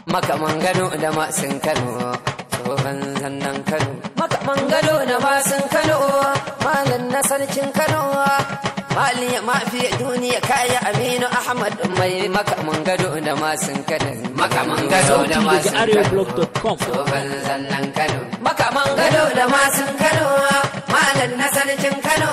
makaman gado da masun kano tsohon zannan kano makaman gado da masun kano malam na sarkin kano mali ya mafi duniya kaya aminu ahmad mai makaman gado da masun kano makaman gado da Sauti daga masun kano arewablog.com. tsohon zannan kano makaman gado da masun kano malam na sarkin kano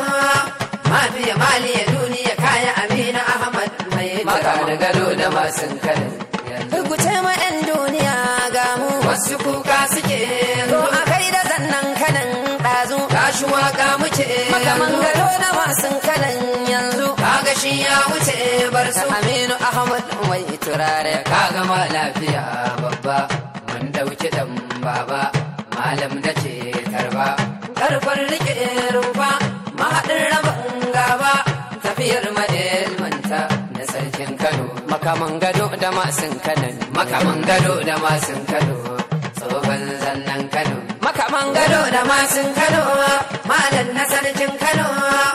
mafi mali ya duniya kaya aminu ahmad mai makaman gado da masun kano Rubuce ma 'yan duniya ga mu wasu kuka suke to a kai da zannan kanan ɗazu kashi waka muke makaman gado da masun kanan yanzu kaga shi ya wuce bar su Aminu Ahmad mai turare ka gama lafiya babba mun dauki dan baba malam da ce karba karfar rike rumfa mahaɗin rabin gaba tafiyar madilmanta na sarkin Kano makaman gado da masun Kano makaman gado da masun Kano tsohon zannan Kano makaman gado da masun Kano malam na sarkin Kano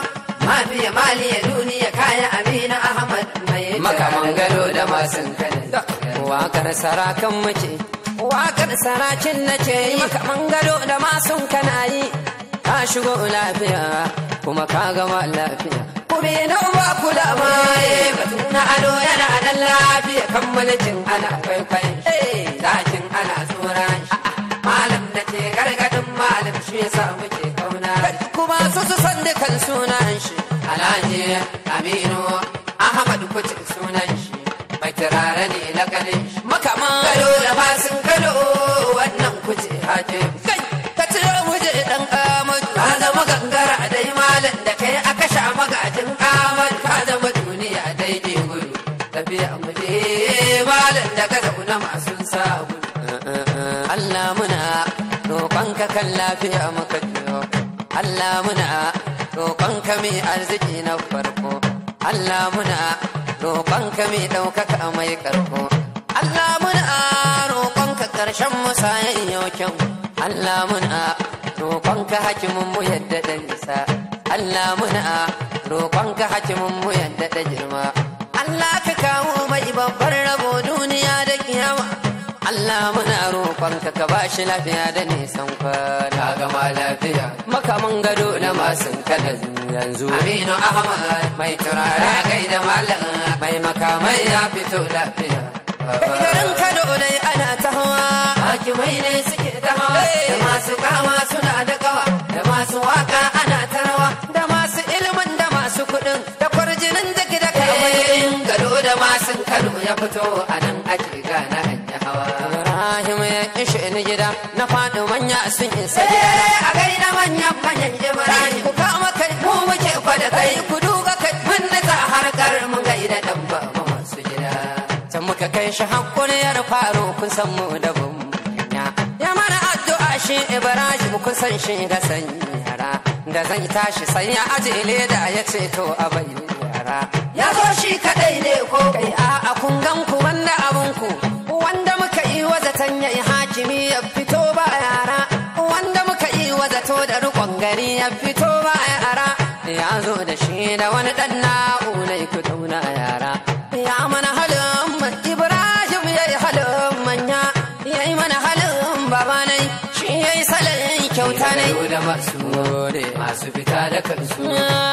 mafiya maliya duniya kaya Amina Ahmad mai makaman gado da masun Kano wakar sarakan muke wakar sarakin nace yi makaman gado da masun kana yi ka shigo lafiya kuma ka gama lafiya kube na ba ku da maye batu na ado yana nan lafiya kan mulkin ana kwaikwayon eh zakin ana tsoron shi malam da ke gargadin malam shi yasa muke kauna kuma su su san dukan sunan shi alhaji aminu ahmad kuce sunan shi mai turare ne na ganin shi makaman gado da masun gado wannan kuce haje kai ka ciro muje dan amadu ka zama gangara dai malam da kai aka sha magajin amadu ka zama duniya dai ne gudu tafiya muje malam da ka zauna masu sa gudu Allah muna roƙonka kan lafiya muka jiyo Allah muna roƙonka mai arziki na farko Allah muna roƙonka mai ɗaukaka mai ƙarko Allah muna roƙonka ƙarshen musayen yau kyau Allah muna roƙonka hakimin mu yadda da nisa Allah muna roƙonka hakimin mu yadda da girma Allah ka kawo mai babbar rabo duniya da kiyama Allah muna roƙonka ka ba shi lafiya da nisan kwana gama lafiya makaman gado da masun kada yanzu Aminu Ahmad mai turare kai da malam mai makamai ya fito lafiya garin Kano dai ana ta hawa hakimai ne suke ta hawa da masu kama suna da kawa da masu waka ana ta rawa da masu ilimin da masu kuɗin da kwarjinin da da kai gado da masun Kano ya fito a nan ake gana hanya hawa Ibrahim ya ishe ni gida na faɗi manya sun isa gida a gaida manyan manyan Ibrahim ku kama kai mu muke kwada kai ku duga kai mun nutsa harkar mun gaida dan ba masu gida can muka kai shi hakkuriyar faro kun san mu da bambunya ya mana addu'a shi Ibrahim kun san shi da sanyi yara da zai tashi sai ya aje leda ya ce to a bai yara ya zo shi kadai ne ko kai a kun gan ku wanda abun ku wanda muka yi wa zaton ya yi hakimi ya fito ba yara wanda muka yi wa zato da rikon gari ya fito ba yara ya zo da shi da wani dan na'unai ku dauna yara ya mana halin ibrahim ya yi halin manya ya yi mana halin babanai shi ya yi salon kyauta ne da masu masu fita da kansu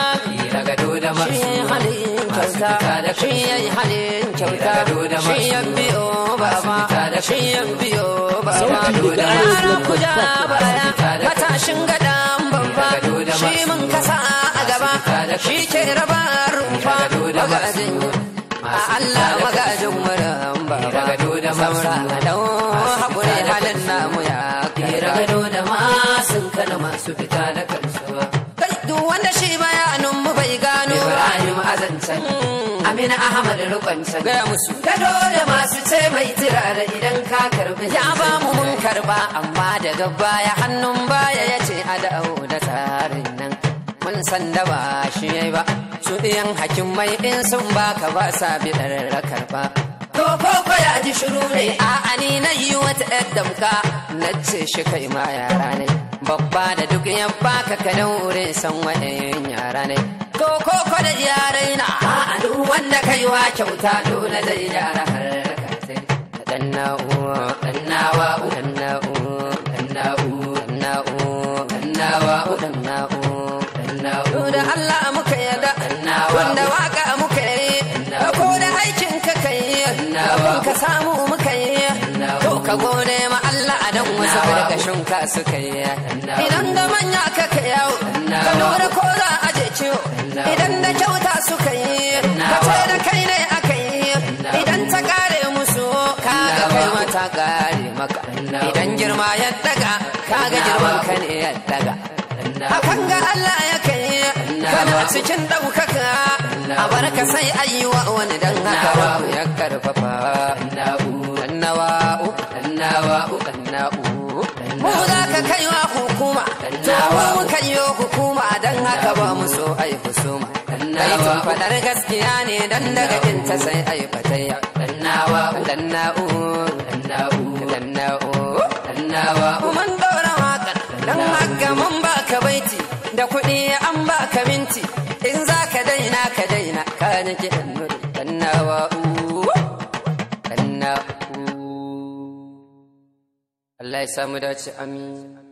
ya gado da masu shi ya yi halin kyauta shi ya yi halin kyauta shi ya biyo baba shi ya biyo baba Sauti daga yaran ku ja arewablog.com. baya matashin gadan babba shi mun kasa a gaba shi ke raba rumfa magajin a Allah magajin muran baba saura dau haƙuri halin namu ya kira gado da masun kana masu fita da kansu kai duk wanda shi bayanin mu bai gano Ibrahim azancan Amina Ahmad rukwancan gaya musu gado da masu ce mai tira da idan ka karbi ya ba mu mun karba amma daga baya hannun baya ya ce a dawo da tsarin nan mun san da ba shi yayi ba su ɗiyan hakimai in sun baka ba sa bidar rakar ba to ko ko ya ji shiru ne a ani na yi wata yar damka na ce shi kai ma yara ne babba da duk ya baka ka daure san wa'in yara ne to ko ko da yarai na a duk wanda kai wa kyauta dole zai yara har da dan na'ura dannawa danna'u danna'u danna'u dannawa danna'u danna'u da Allah muka yada wanda waka muka yi ko da aikin ka kai abin ka samu muka yi to ka gode ma Allah dan wasu gargashin ka suka yi idan da manya ka ka yawo ka lura ko za a je ciwo idan da kyauta suka yi ka ce da kai ne aka yi idan ta kare musu kaga kai mata kare maka idan girma ya daga kaga girman ka ne ya daga hakan ga Allah ya kai kana cikin ɗaukaka a barka sai ayyuwa wani dan haka rabu ya karfafa annawa'u annawa'u anna'u mu za ka kai wa hukuma to mu muka yi hukuma dan haka ba mu so ai husuma aikin fadar gaskiya ne dan daga inta sai ai fatayya annawa'u anna'u anna'u anna'u annawa'u man daura waƙar dan haka mun baka baiti da kuɗi an baka minti in za ka daina ka daina ka nake dan nawa'u dan na'u Allah ya samu dace amin